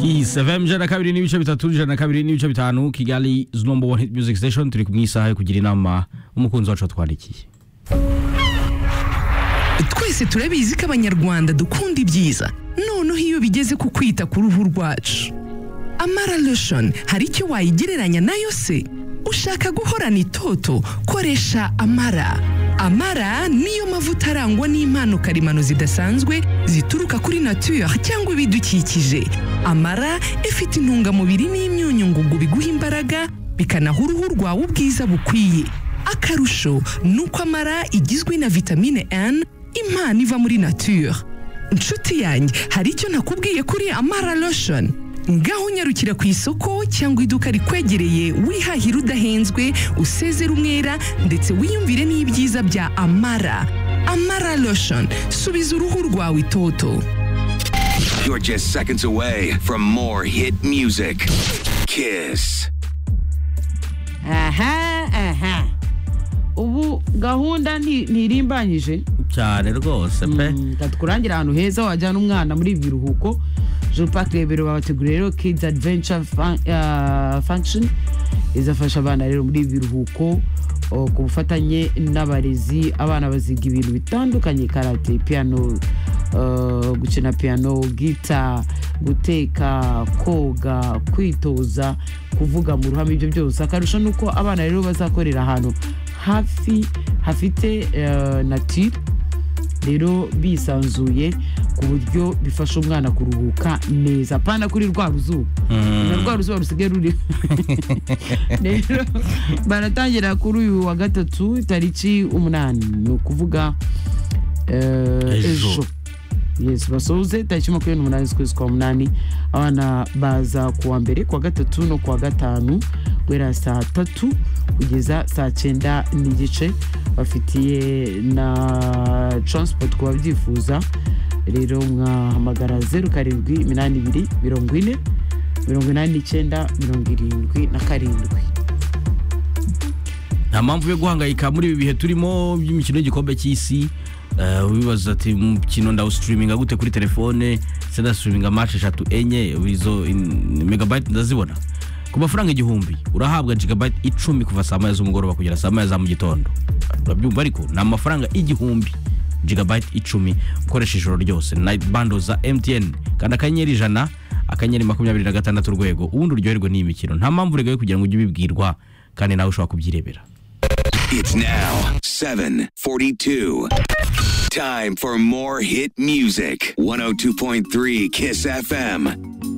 kisa fm ijana na kabiri n'ibice bitatu ijana na kabiri n'ibice bitanu kigali is number one hit music station turi mu isaha yo kugira inama umukunzi wacu watwandikiye twese turabizi ko abanyarwanda dukunda ibyiza noneho iyo bigeze ku kwita ku ruhu rwacu amara lotion hari icyo wayigereranya nayo se ushaka guhorana itoto koresha amara amara niyo mavuta arangwa n'impano karemano zidasanzwe zituruka kuri nature cyangwa ibidukikije amara ifite intungamubiri n'imyunyu ngugu biguha imbaraga bikanaha uruhu rwawe ubwiza bukwiye akarusho ni uko amara igizwe na vitamine N impano iva muri nature inshuti yanjye hari icyo nakubwiye kuri amara lotion ngaho unyarukira ku isoko cyangwa iduka rikwegereye wihahira udahenzwe usezera umwera ndetse wiyumvire n'ibyiza bya amara amara lotion subiza uruhu rwawe itoto You're just seconds away from more hit music. Kiss. aha aha ubu gahunda nti- ntirimbanyije cyane rwose pe katukurangira ahantu heza wajyana umwana muri ibi biruhuko jean park rebero babateguriye rero kids adventure Fun- ah, function izafasha abana rero muri ibi biruhuko oh, ku bufatanye n'abarezi abana baziga ibintu bitandukanye karate piano ah, gukina piano gita guteka koga kwitoza kuvuga mu ruhame ibyo byose akarusho ni uko abana rero bazakorera ahantu hafi hafite ah, nature rero bisanzuye ku buryo bifasha umwana kuruhuka neza apana kuri rwa ruzuba na rwa ruzuba rusigaye ruri rero baratangira kuri uyu wa gatatu tariki umunani ni ukuvuga eh, Ejo. ejo yes basoze tariki makumyabiri n'umunani z'ukwezi kwa munani abana baza ku wa mbere ku wa gatatu no ku wa gatanu guhera saa tatu kugeza saa cyenda n'igice bafitiye na transport ku babyifuza rero mwahamagara zeru karindwi iminani ibiri mirongo ine mirongo inani n'icyenda mirongo irindwi na karindwi nta mpamvu yo guhangayika muri ibi bihe turimo by'imikino y'igikombe cy'isi Eh, wibaza ati umukino ndawusitiriminga gute kuri telefone se ndasitiriminga mace eshatu enye izo in- megabyte ndazibona ku mafaranga igihumbi urahabwa gigabyte icumi kuva saa moya z'umugoroba kugera saa moya za mu gitondo urabyumva ariko ni amafaranga igihumbi gigabyte icumi ukoresha ijoro ryose night bando za mtn kanda akanyenyeri ijana akanyenyeri makumyabiri na gatandatu urwego ubundi uryoherwe n'iyi mikino nta mpamvu uregaye kugira ngo ujye ubibwirwa kandi nawe ushobora kubyirebera It's now 742. Time for more hit music. 102.3 Kiss FM.